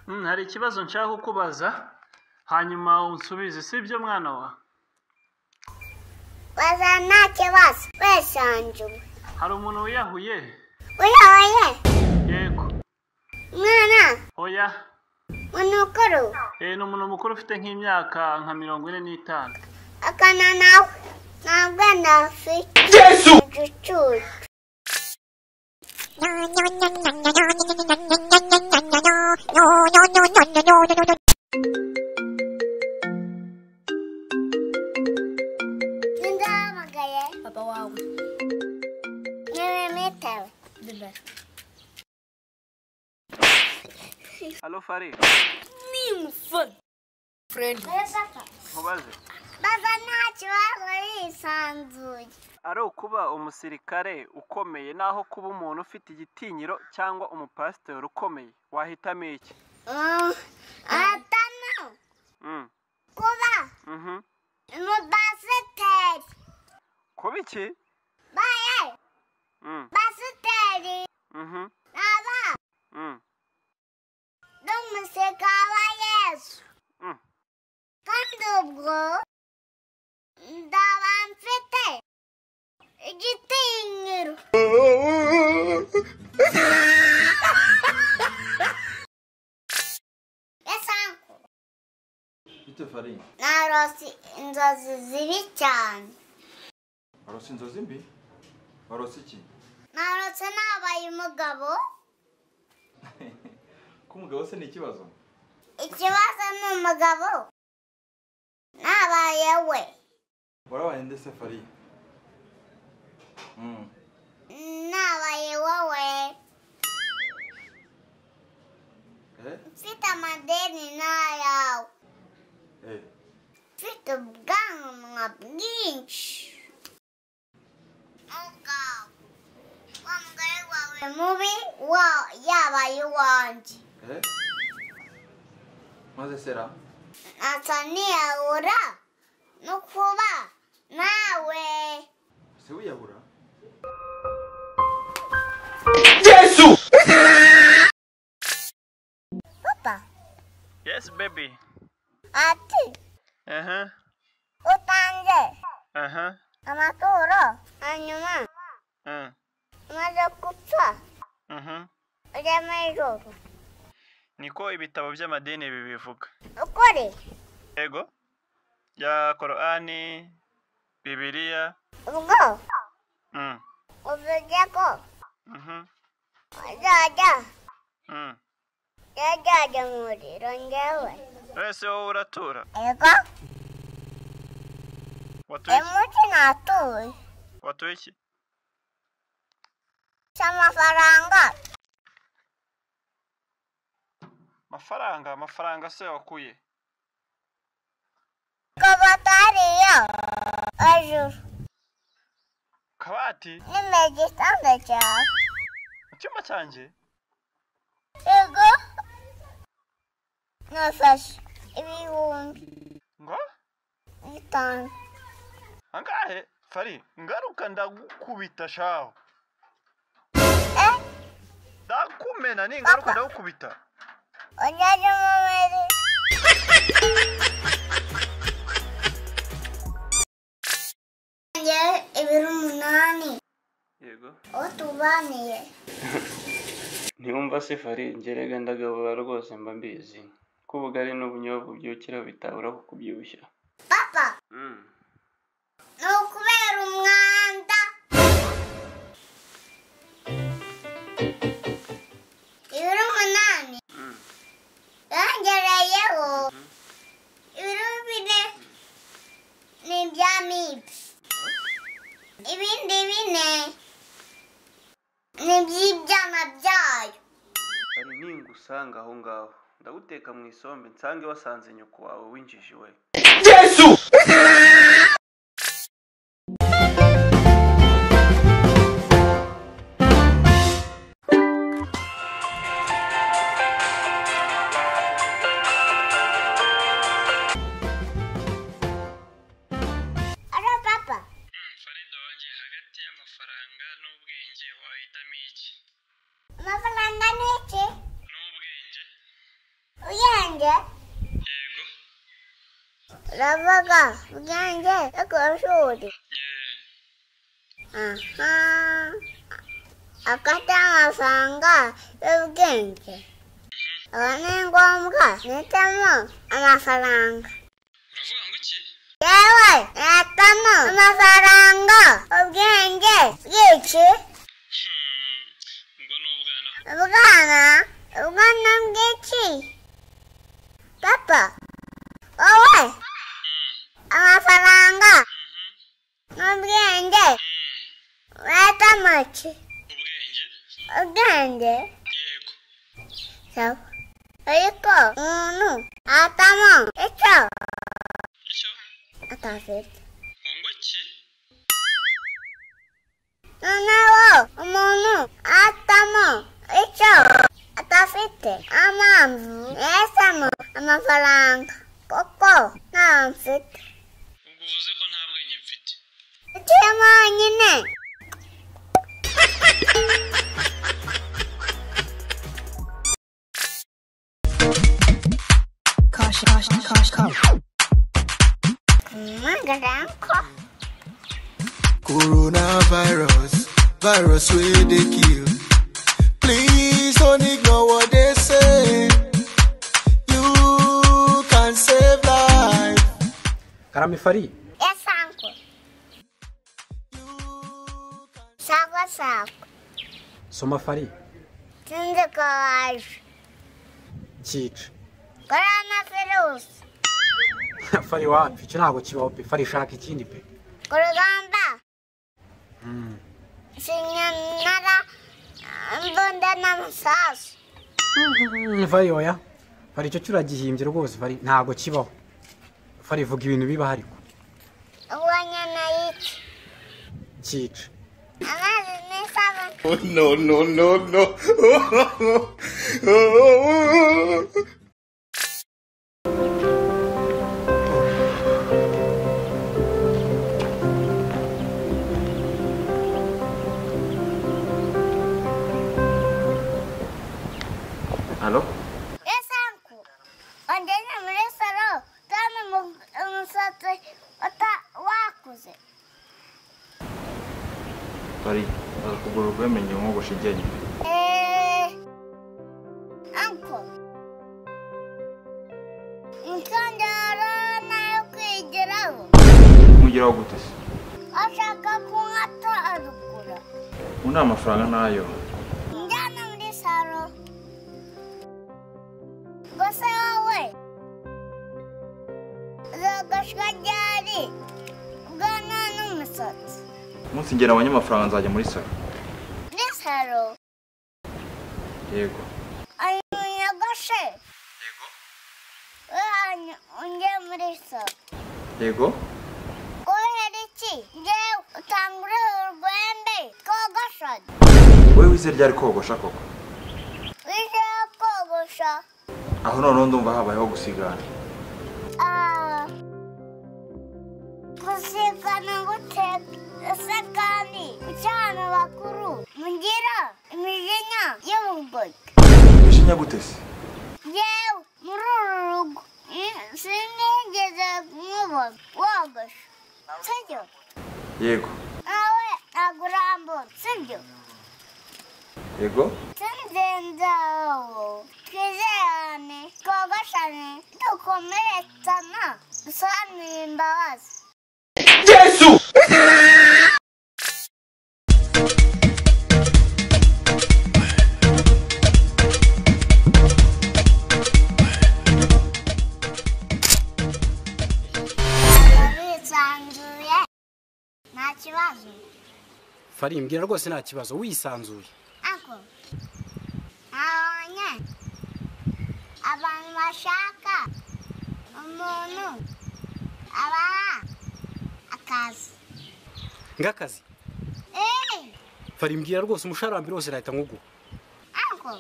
Mm, hari ikibazo nshaka kukubaza hanyuma unsubize sibyo mwana wa baza nta kibazo wesanzuwe hari umuntu wiyahuye uyoye yego mwana oya munukuru Eh, ni umuntu mukuru ufite nk'imyaka nka mirongo ine n'itanu akana nawe ntabwo nafite yesu igicucu ndahamagaye papa wawe ntiwemetewe halo fari nimufana frendi nkubaze baba nta kibazo yisanzuye ari ukuba umusirikare ukomeye naho kuba umuntu ufite igitinyiro cyangwa umupasiteri ukomeye wahitamo iki atana Mm, kuba mhm. umupasiteri kuba iki baye Mm, pasiteri mhm, aba mm, n'umuseka wa yesu mm. kandi ubwo ndaba mfite igitinyiro esanku bite farini narose inzozi zibi cyane warose inzozi mbi warose iki narose nabaye umugabo ko umugabo se ni ikibazo ikibazo ni umugabo nabaye we warabaye nde se farini Mm. nabaye wowe eh mfite amadeni n'ayawe eh mfite ubwanwa bwinshi ubwawe wa mugore wawe mubi wa yabaye uwanjye eh maze sera ntasa ntiyahura no kuba nawe se wiyahura papa yes baby ati aha utanze aha amaturo hanyuma mm, umaze gupfa mhm. ujya mu ijoro niko ibitabo by'amadini bibivuga ukuri yego bya korani bibiliya ubwo Mm, uvuze ko mhm, uzajya mm. yajyaga mu muriro njyewe wese wowe uratura ego watuye iki? umunsi natuye watuye iki cy'amafaranga amafaranga amafaranga se wakuye ko batariyo hejuru kabati nimero igitanda cyawe mu cyumba cyanjye ego nafashe ibihumbi ngo bitanu angahe fari ngaruka ndagukubita shaho eh ndakumena ningaruka ndagukubita ujyaje mu muriro njyewe ibiro umunani yego uwo tubaniye ntiyumva se faringe rega ndagabura rwose mba mbizi ko ubugari n'ubunyobwa ubyukira bitabura kukubyibushya papa ni ukubera umwanda ibiro umunani yongereyeho ibiro bine ni ibya mibi ibindi bine ni iby'ibyana byayo hari ningusanga aho ngaho ndaguteka mu isombe nsange wasanze nyoko wawe winjiji we ara papa farida wanjye hagati y'amafaranga n'ubwenge wahitamo iki amafaranga ni iki n'ubwenge ubwenge yego uravuga ubwenge yo ku ishuri yeee aha akata amafaranga y'ubwenge aba ni ngombwa mpitamo amafaranga uravuga ngo iki yewe mpitamo amafaranga ubwenge bwinshi Hmm, ubwo ni ubwana ubwana ubwana bwinshi papa wowe amafaranga n'ubwenge weta amaki ubwenge ubwenge yego sawa ariko umuntu atamo icyo icyo atafite ngo iki noneho umuntu atamo icyo atafite ampamvu yesamo amafaranga kuko ntayo mfite ubwo uvuze ko nta bwenge mfite Uciyemo nyine. Magaranko. Coronavirus, virus where they kill. Please don't ignore what they say. You can save life. karamifari Yes, uncle. Sako, sako. soma fari Sinzi ko waje. cyica Coronavirus. fari wapi icyo ntabwo kibaho pe fari shaka ikindi pe Kurugamba. Sinyanara. Mbunda n'amasasu. Mm, fari oya fari icyo cyuragihimbye rwose fari ntabwo kibaho fari vuga ibintu biba hari Uwanyana yica. cyica Amazi n'isabune. Oh, no, no, no, no. Halo? Yes, uncle. Wajyanye muri salo. Kandi umu- umusatsi uta- wakuze. Fari, ukuguru kwemeye nkogosha iryinyo. Eh, uncle. Imikandara nayo kwigiraho. Mugeraho gute se? Ashaka kunkata arugura. Ubu nta mafaranga ntayo. Njyana muri salo. Ngo se wowe uzogoshwa ryari ubwanwa n'umusatsi Umunsi ngera abonye amafaranga nzajya muri salo. muri salo Yego. ari munyogoshe yego ungiye muri salo Yego? kubera iki ngewe utangure urwembe kogosha Wowe wize ryari kogosha koko? wize kogosha Aho noneho ndumva habayeho gusigana. Ah, gusikana guteka kandi gucana bakuru mugira imijinya y'ubugoyi Ishinya gute se? yewe muri uru rugo ni- sinigeze nkubona wogosha sibyo Yego. nawe agurambura sibyo Yego? sinzenzaho twizerane twogoshane dukomeretsana dusobanurire imbabazi bisanzuye nta kibazo fari mbwira rwose nta kibazo wisanzuye ako nabonye abantu bashaka umuntu abaha akazi ngakazi eee fari mbwira rwose umushahara wa mbere wose nahita nkuguha ako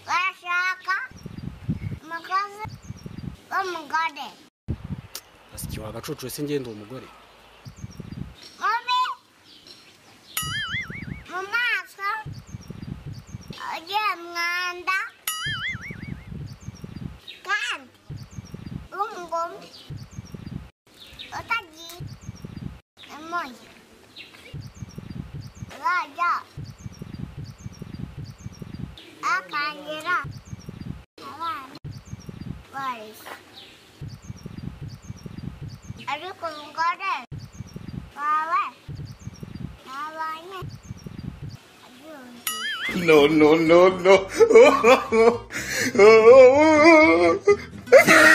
barashaka umukozi w'umugore asiki wagacucu ese ngende uwo mugore mubi mu maso ugiye mwanda bombi utagiye emoji raja akangira abana barese ariko umugore wawe ntabanye abyumvise No, no, no, no.